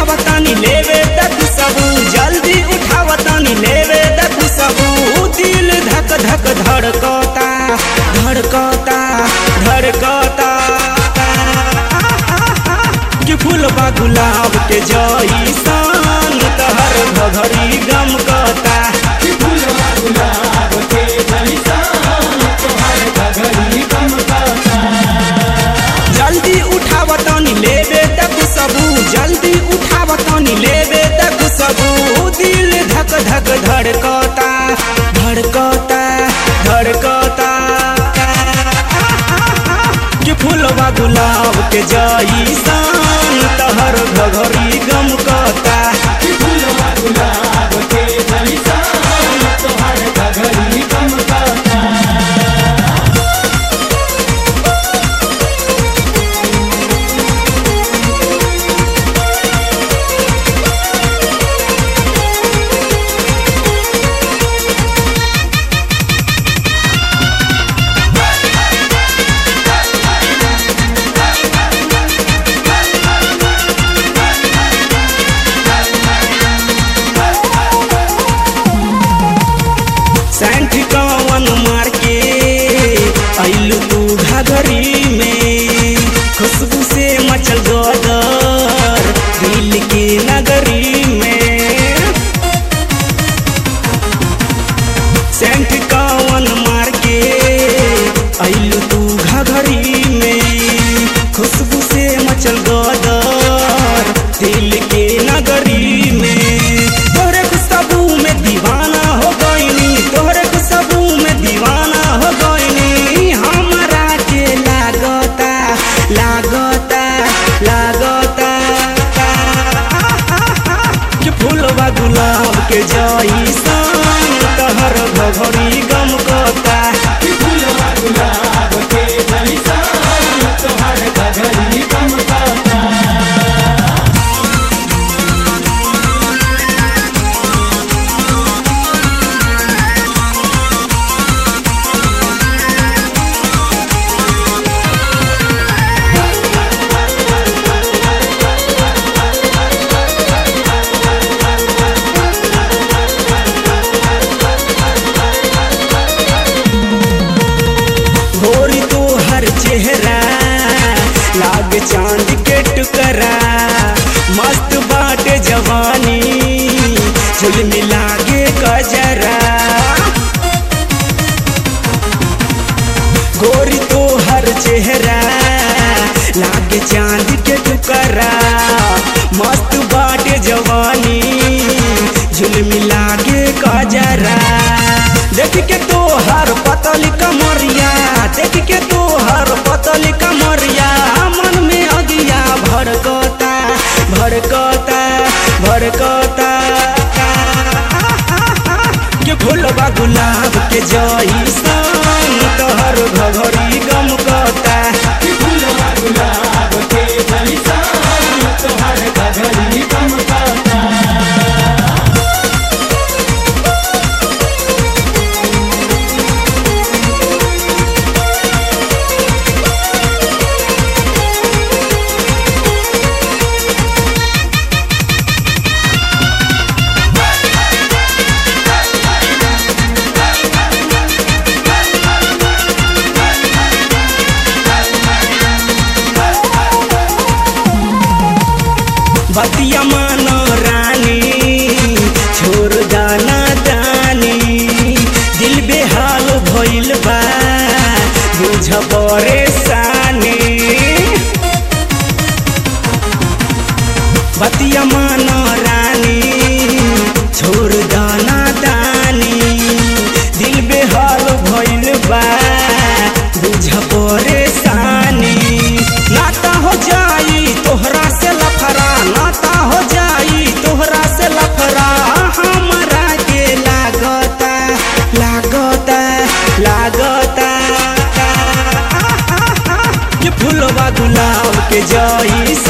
उठावतानी लेवे तक सबू जल्दी उठावतानी लेवे तक सबू दिल धक धक धड़कता धड़कता धड़कता कि फूलबा गुलाब के जईसन तहर घघरी गमकता फूलवा गुलाब के जैसा तोहर घघरी गमकता जल्दी उठावतानी लेवे तक सबू जल्दी उठावतानी लेवे तक सबू दिल धक धक धड़कता धड़कता धड़कता कि फूलवा गुलाब के जईसन तहर घघरी गमकता फूलवा गुलाब के जैसा तोहर घघरी गमकता सैंठ कवन मार के अइलू तू घघरी में खुशबू से मचल गदर दिल के नगरी में सेंट कवन मार के अइलू तू घघरी में खुशबू से मचल गदर दिल के नगरी में तोहरे खुशबू में दीवाना हो गईनी तोहरे खुशबू में दीवाना हो गईनी हमरा के लागता लागता लागता कि फूलवा गुलाब के जईसन तहर घघरी गमकता फूलवा गुलाब के जैसा तोहर घघरी गमकता गोरी तो हर चेहरा लाग चांद के टुकरा मस्त बाटे जवानी झुलमी लागे कजरा गोरी तो हर चेहरा लागे चांद के टुकरा मस्त बाटे जवानी झुलमी लागे कजरा देख के तो हर पतली कमरिया देख के तो हर पतली कमरिया मन में अगिया भड़कता भड़कता भड़कता के फूलबा गुलाब के जईसन तहर घघरी गमकता फूलवा गुलाब के जैसा तोहर घघरी गमकता बतिया मानो रानी छोड़ दाना दानी दिल बेहाल भइल बा बुझ परेशानी बतिया मानो रानी छोड़ दाना दानी दिल बेहाल भइल बा बुझ परेशानी नाता हो जाई तोहरा से लफरा नाता हो जाई तोहरा से लफरा हमरा के लागता लागता लागता कि फूलवा गुलाब के जईस